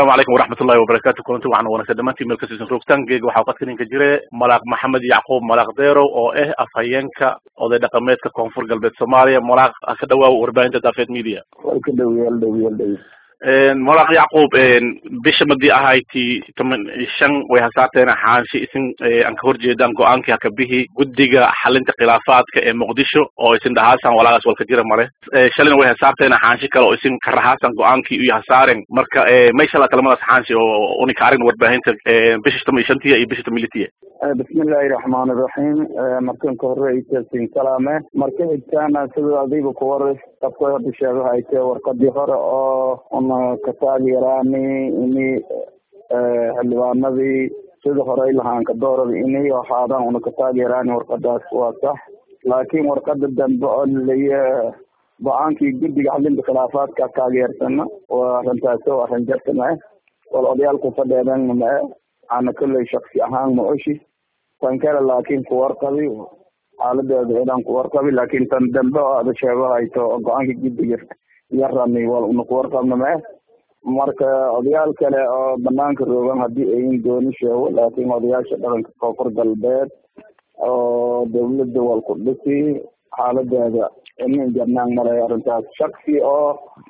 asalaamu calaykum waraxmatullahi wabarakatu kulanti waxaan wanaagsan dhamaantiin meel kasiisan roogtaan geeg waxaa qadka ninka jire malaaq maxamed yacquub malaaq deerow oo ah afhayeenka oday dhaqameedka koonfur galbeed soomaaliya malaaq ka dhawaaw warbaahinta daafeed media ka dhawyal dhawyal dhawy malaaq yacquub bisha madii ahayti toman shan way hasaarteena xaanshe isin aan ka horjeedaan go-aankii hakabihi guddiga xalinta khilaafaadka ee muqdisho oo isin dhahaasan walaagaas walka jira male shalina way hasaarteena xaanshe kale oo isin karahaasan go-aankii iyo hasaaren marka may shala kalamadaas xaanshe oo unika arin warbaahinta bisha toman shantiya iyo bisha toman bismillahi raxmaani raxiim markan ka horeysa sin salaame marka xigtaana sida adiba kuwar qafka hadda sheegahayte warqadii hore oo una ka taageeraani ini xildhibaanadii sida horey lahaanka doorada inay ahaadaan una ka taageeraani warqadaas waa sax laakiin warqada dambe oo laleeya go-aankii guddiga xalinta khilaafaadka taageersana waa arrintaasi oo arrin jarta ma-e wal odayaalku fadheedan ma-e ana kolley shaksi ahaan ma oshi tan kale laakiin kuwarqabi xaaladeeda inaan kuwarqabi laakiin tan dambe oo ada sheegahayto oo go-aanka guddiga yarani wal una kuwarqabna ma-e marka odayaal kale oo banaanka roogan haddii ayin dooni sheego laakiin odayaasha dhaqanka koonfur galbeed oo dawladda wal ku dhisi xaaladeeda inin jarnaan malay arrintaas shaksi oo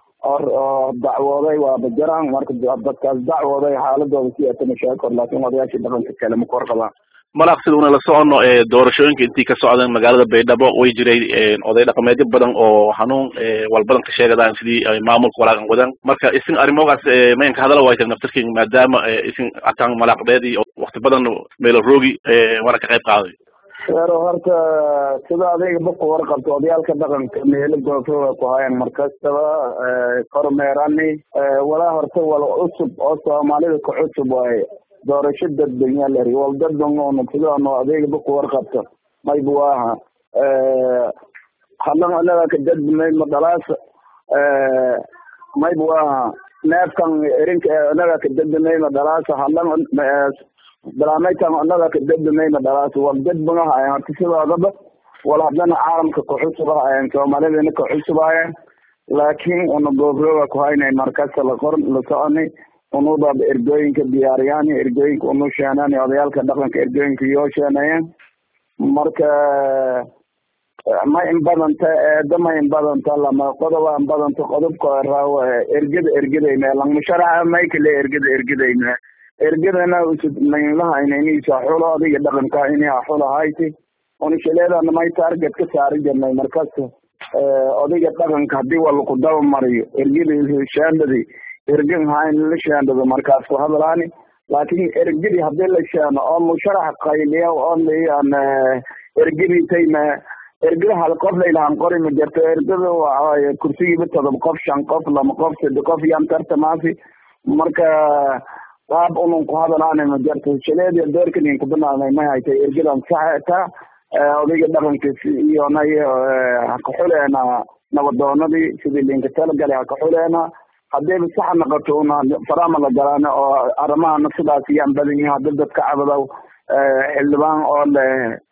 oo dacwooday waa bajaraan marka dadkaas dacwooday xaaladooda si atama sheekor laakiin odayaasha dhaqanka kale ma kuwarqabaan malaaq sida una la socono doorashooyinka intii ka socdeen magaalada baydhabo way jiray oday dhaqameedyo badan oo hanuun walbadan ka sheegadaan sidii maamulka walaagan wadan marka isin arrimogaas mayan ka hadala waytan naftarkin maadaama isin ataan malaaqdeedii wakti badan meelo roogi wana ka qayb qaaday ero horta sida adayga baku warqabto odayaalka dhaqanka meelo goofooga ku hayan markastaba kormeerani walaa horta wal cusub oo soomaalida ka cusub waaye doorasho dadbanya leri wal dadbangono sidaano adayga baku warqabto maybu aha halan anaga ka dadbimay madalaas maybu aha neefkan erinka anaga ka dadbimay madalaas halan barnaamijkan anaga ka dadbamayna dhalaas wal dadbanaha ayan horta sidoodaba wal haddana caalamka kaxusubaha ayan soomaalidana kaxusubahayan laakiin una goobroga ku haynay markasta laqor la soconi unubaba ergooyinka diyaariyaan ergooyinka unu sheenaan odayaalka dhaqanka ergooyinka yoo sheenayan marka ma in badanta eeda ma in badanta lama qodoba in badanta qodobka raaw ergada ergadayme langmusharaxa maykale ergada ergadayme ergadana usudmaynlahaynayniisa xulo adiga dhaqanka inaa xulo hayti unishaleedana may target ka saari jirnay markas odayga dhaqanka hadii wala ku daba mariyo ergada shaandadi ergan hayn la shaandado markaas ku hadlaani laakin ergadi hadii la shaano oo musharax qayliya oo layan ergaditayma ergada hal qof laylahan qori ma jirto ergada waa kursigiiba todoba qof shan qof lama qof sade qof yan tartamaasi marka qaab unun ku hadalaana ma jarto shaleedi doorkanin kubanaanay may haytay ergadan saxta odayga dhaqankiis iyo nay hakaxuleena nabadoonadii sidii linka talagalay hakaxuleena hadayba sax noqoto una farama la galaana oo arrimahana sidaas iyaan badan yihin hadda dadka cabadaw xildhibaan oo le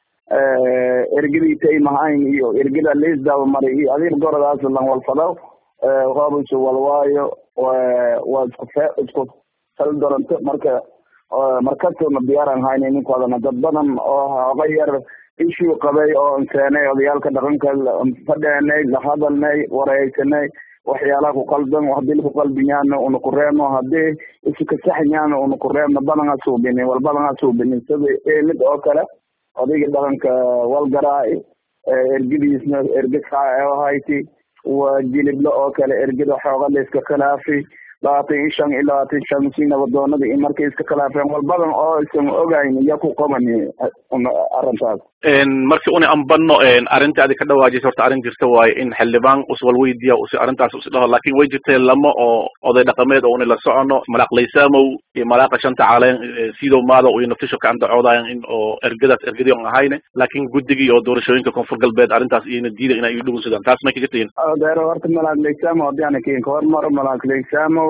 ergadii taymahayn iyo ergada liisdaba maray iyo adir goradaas lan walfadaw hoobisu walwaayo waa isku fe isku doranto marka markastuna diyaaran hayna ninkoodana dad badan oo hoga yar ishuu qabay oo inseenay odayaalka dhaqanka fadheenay lahadalnay wareysanay waxyaalaha ku qaldan hadii laku qalbiyaana una ku reebno hadii isu kasaxyaana una ku reebno badan ha suubinin wal badan ha suubinin sida eelid oo kale odayga dhaqanka walgaraa ergadiisna erga saa hayti waa jiliblo oo kale ergada xooga la iska khilaafi labaatan iyo shan iyo labaatan shan si nabadoonada iyo markay iska khilaafeen wal badan oo isan ogayn iya ku qabani arrintaas marki una anbano arrinta adi ka dhawaajisa horta arrin jirta waaye in xildhibaan uswal weydiya usi arrintaas usi dhaho lakin way jirtee lama oo oday dhaqameed oo una la socono malaaq laysaamow iyo malaaqa shanta caleen sidow maada iyo naftisho ka andacoodayan in oo ergadaas ergadii on ahayne laakin guddigii oo doorashooyinka koonfur galbeed arrintaas iyona diida inay ii dhugunsadaan taas may kaga tihin deero horta malaaq laysamo hadii ana kin kahormaro malaaq laysamo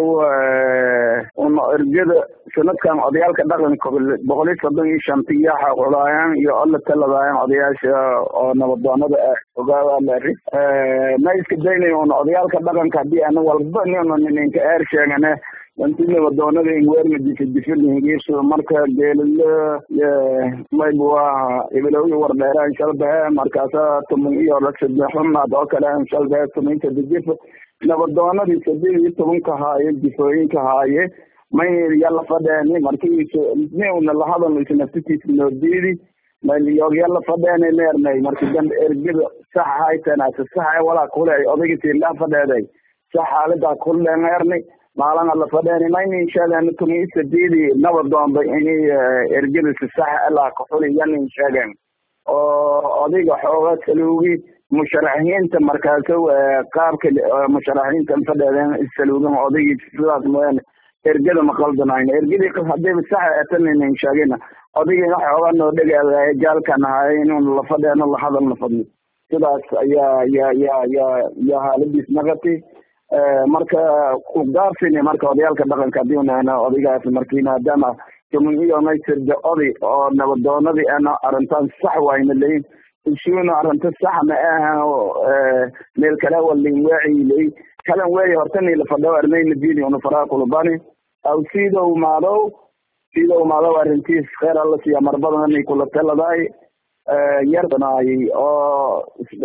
una ergada sanadkan odayaalka dhaqanka boqol iyo soddon iyo shantiya xaqulaayaan iyo alla taladaayaan odayaasha oo nabadoonada ah ogaawaaleri ma iska daynay una odayaalka dhaqanka hadii ana walba nina ninka eer sheegane dantinaba doonada inweerna difidifidhigiisu marka geelile mayb waa ibilowyi wardheeraan shalbehe markaasa tumun iyo rasadexunaad oo kale aan shalbehe tuminta dijif nabadoonadii saddeed iyo tobanka haaye jifooyinka haaye may yala fadheeni markiis niuna lahadal isnaftitiisa noodiidi mayliyoog yala fadheeni neernay marki dambe ergida sax haytenaasa saxa walaa kule odagisi la fadheeday sax xaalada kulle neerni maalana la fadheeni maynin sheegen tumi saddeedi nabadoonba ini ergidasi sax ilaa kaxuli yanin sheegen oo odiga xooga saluugi musharaxiinta markaaso qaabka musharaxiinta fadheedeen saluugan odagii sidaas mooyaane ergada ma qaldanayno ergadii hadiiba saxa etaninin sheegina odagiina xooga noo dhegeeda jaalkan ahay inun la fadheeno la hadal la fadli sidaas ayaa ya ya ya ya haaladiis naqati marka kugaafini marka odayaalka dhaqanka hadii unahna odaygaas markii maadaama tumun iyo naysirda oday oo nabadoonadii ana arrintaan sax wayna leyin ishuuna arrinta sax ma aha meel kale walin waaci ley kalan weey hortani la fadho arnayna bini una faraa kulubani aw sidow maadow sidow maadow arrintiis kheer alla siiya marbadanay kula taladaay yardanay oo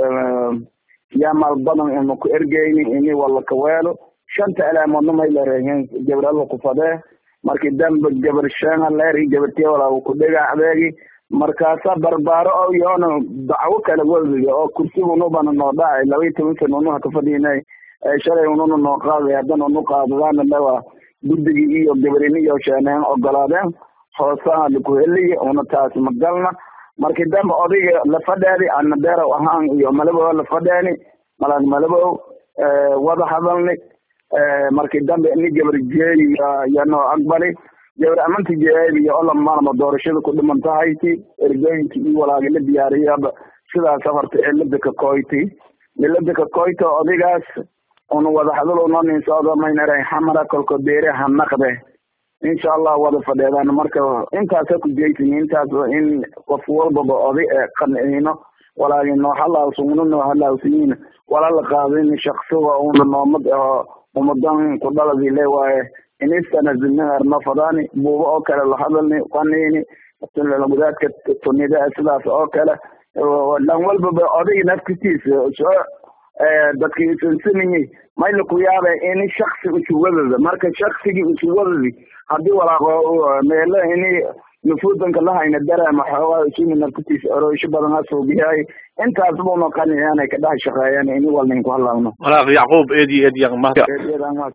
yamal badan ina ku ergeyni ini wala kaweelo shanta alaamoodna may larehen gabar alla ku fadee marki dambe gabar sheena leeri gabartiya walaa ku dhega adeegi markaasa barbaaro o yoona dacwo kale wadiga oo kursiga unubana noo dhacay laba iyo toban sana unuha kafadhiinay shalay ununa noo qaaday haddana unu qaadadaana dhawa guddigii iyo gabarini iyo sheeneen ogolaadeen hoosaha lakuheliya una taas magalna marki dambe odayga la fadheedi ana deerow ahaan iyo malabow la fadheeni malag malabow wada hadalni marki dambe ini gabar jeedi yanoo aqbali gabar amanta jeedi ola maalma doorashada ku dhiman tahayti ergooyinki iyo walaagi la diyaariyaba sidaas horta cilada ka koyti cilada ka koyta odaygaas una wada hadal unonin socdo maynara xamara kolko beere ha naqde insha allah wada fadheedaan marka intaasa ku jeysin intaas in qof walbaba oday ee qanciino walaagi noo halaawsugno noo halaawsiyin wala la qaadin shaksiga una noomad aho umadan ku dhaladi le waaye inistanazilnarno fadani buuba oo kale la hadalni qanini wadaadka tunida sidaas oo kale dhan walbaba odayga naftistiisa soo dadki isansanayay mayla ku yaaba ini shaksi usuwadada marka shaksigii usuwadadi hadii walaaqo meelo ini nufuudanka lahayna dareema xoogaa isumi naftistiisa oroysho badan hasuubiyahay intaas buna qaniciyaan ay ka dhex shaqeeyaan ini walnin ku halaawno walaaq yacquub eedi eedi